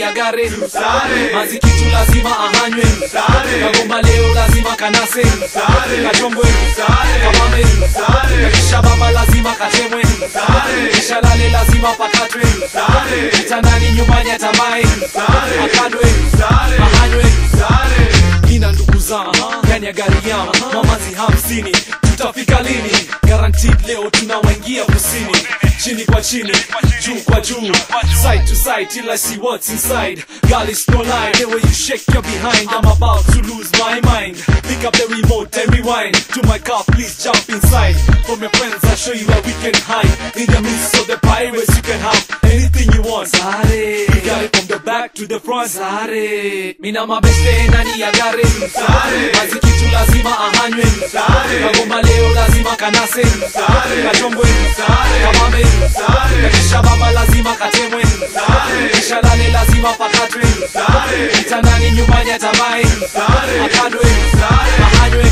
ya gari Sare. mazikitu lazima ahanywe Sare. kagomba leo lazima kanase Sare. kachongwe Sare. kamame Sare. kisha baba lazima katemwe Sare. kisha lale lazima pakatwe Sare. kitandani nyumbani atamae Sare. akadwe Sare. ahanywe Sare. ina ndugu zangu ndani ya gari yam mamazi hamsini tutafika lini guaranteed leo tunawaingia kusini chini kwa chini juu kwa juu side to side till I see what's inside girl it's no lie the way you shake your behind I'm about to lose my mind pick up the remote and rewind to my car please jump inside from your friends I'll show you where we can hide in the midst of the pirates you can have anything you want Sare we got it from the back to the front Sare mina mabeste ndani ya gari Sare. mazikitu lazima ahanywe Sare. kagomba leo lazima kanase Sare. kachongwe Sare. kamame Sare. kisha baba lazima katemwe Sare. kisha lale lazima pakatwe Sare. kitandani nyumbani atamae Sare. akadwe Sare. ahanywe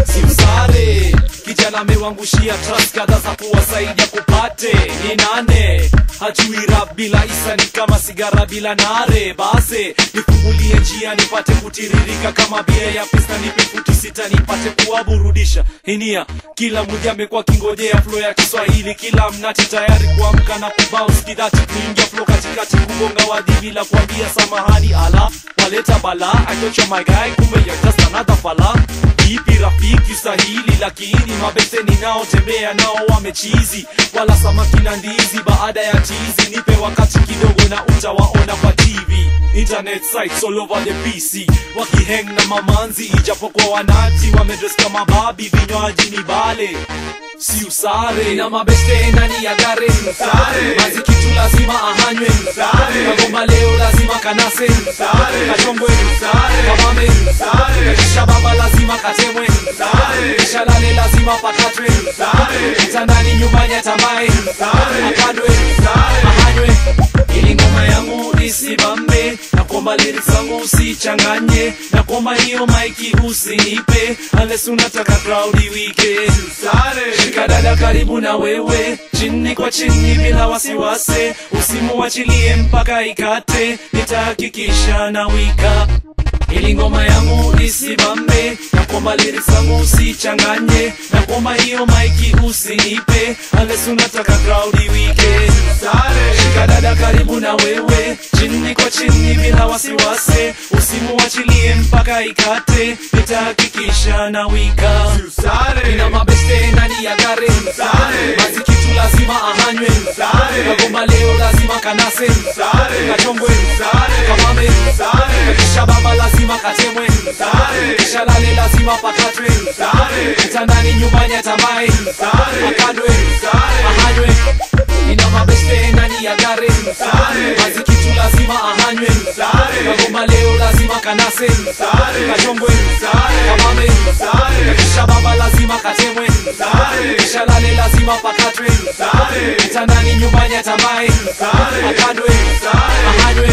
simsare kijana amewangushia trust kadha za kuwasaidia kupate ni nane hajui rap bila isa ni kama sigara bila nare base nifungulie njia nipate kutiririka kama bia ya pista nipe futi sita nipate kuwaburudisha hinia kila mmoja amekuwa kingojea flo ya kiswahili kila mnati tayari kuamka na kubounce kidati kuingia flo katikati kugonga wadhi bila kuambia samahani ala waleta bala achocha my guy kumbe you're just another fala ipi rafiki sahili lakini mabeseni nao tembea nao wamechizi wala samaki na ndizi baada ya chizi nipe wakati kidogo na utawaona kwa tv internet sites all over the pc wakiheng na mamanzi ijapokuwa wanati wamedres kama babi vinywaji ni bale si usare na mabeste ndani ya gari Sare. mazikitu lazima ahanywe Sare. kagomba leo lazima kanase Sare. kachongwe Sare. kamame Sare. kisha baba lazima katemwe Sare. kisha lale lazima pakatwe Sare. kitandani nyumbani atamae Sare. akadwe Sare. ahanywe ili ngoma yangu isibambe na kwamba lyrics zangu usichanganye na kwamba hiyo maiki usinipe unless unataka crowd iwike Sare. shika dada karibu na wewe chini kwa chini bila wasiwasi usimuachilie mpaka ikate nitahakikisha na wika ili ngoma yangu isibambe na kwamba lyrics zangu usichanganye na kwamba hiyo maiki usinipe unless unataka crowd iwike Sare. shika dada karibu na wewe chini kwa chini bila wasiwasi usimuachilie mpaka ikate nitahakikisha na wika Sare. na mabeste ndani ya gari Sare. mazikitu lazima ahanywe Sare. kagomba leo lazima kanase Sare. kachongwe Sare. kamame Sare. kisha baba lazima katemwe Sare. kisha lale lazima pakatwe Sare. kitandani nyumbani atamae Sare. akadwe Sare. ahanywe ina mabeste ndani ya gari Sare. mazikitu lazima ahanywe Sare. kagomba leo lazima kanase Sare. kachongwe Sare. kamame Sare. kisha baba lazima katemwe Sare. kisha lale lazima pakatwe Sare. kitandani nyumbani atamae Sare. akadwe Sare. ahanywe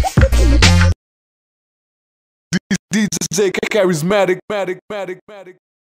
DJ charismatic, matic, matic, matic, matic.